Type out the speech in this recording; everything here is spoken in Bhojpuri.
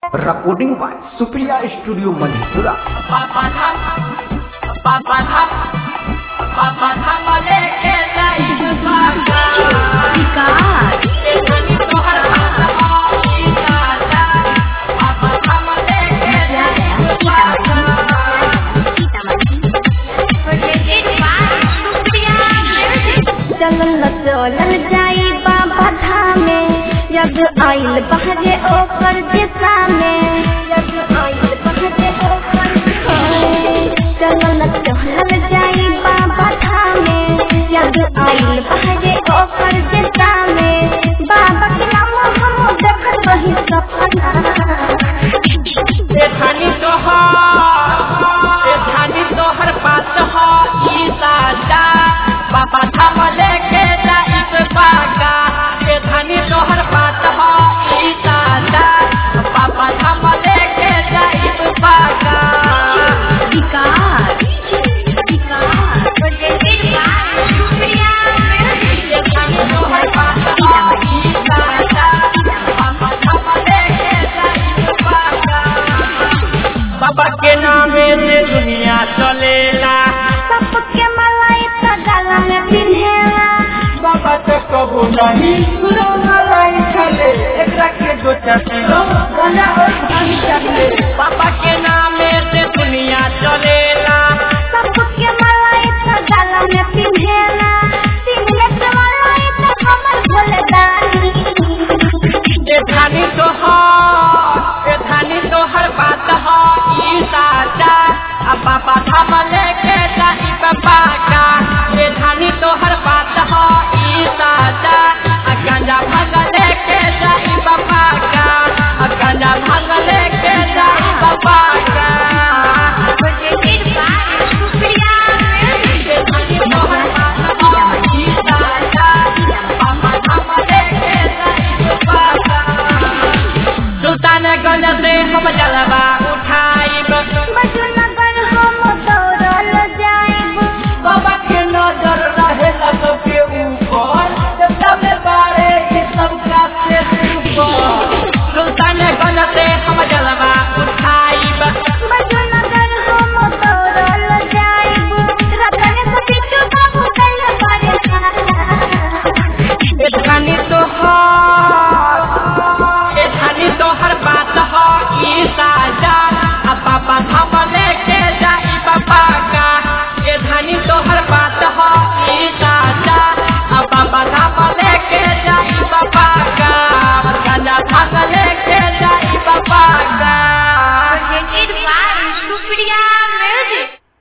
recording by Supriya Studio Manipura. पापा धाम पापा धाम पापा धाम लेके जाई बागा देखनी तोहर हाथ आई दादा पापा धाम लेके जाई बागा चलल चलल जाई बाबा धामे यज्ञ आइल बहरे ओकर दिशा में यज्ञ आइल बहरे ओकर दिशा में। चलल चलल जाई बाबा धामे यज्ञ आइल बहरे ओकर दिशा में बाबा के नाम हम देखत रही सपना देखनी तोहर देखनी तोहर बात हो ई दादा पापा धाम लेके जाई बागा देखनी तोहर बात हो ई दादा पापा धाम लेके जाई बागा बाबा के नामे से दुनिया चलेला सबके मलाई तो गला में पिन्हेला बाबा तो कबो नहीं सुनो मलाई चले एकरा के दो चलो गाना और गान चले बाबा के नामे से दुनिया चलेला सबके मलाई तो गला में पिन्हेला पिन्हले के मलाई तो हमर भोले दानी ए धानी तोहर ए धानी तोहर बात हो ई दादा आ बाबा धाम लेके जाई बाबा का ए धानी तोहर बात हो ई दादा आ गांजा भाग लेके जाई बाबा का आ गांजा भाग लेके जाई बाबा का ए धानी तोहर बात हो ई दादा बाबा धाम लेके जाई बाबा का सुल्तान गंज से हम जलवा उठाई बजना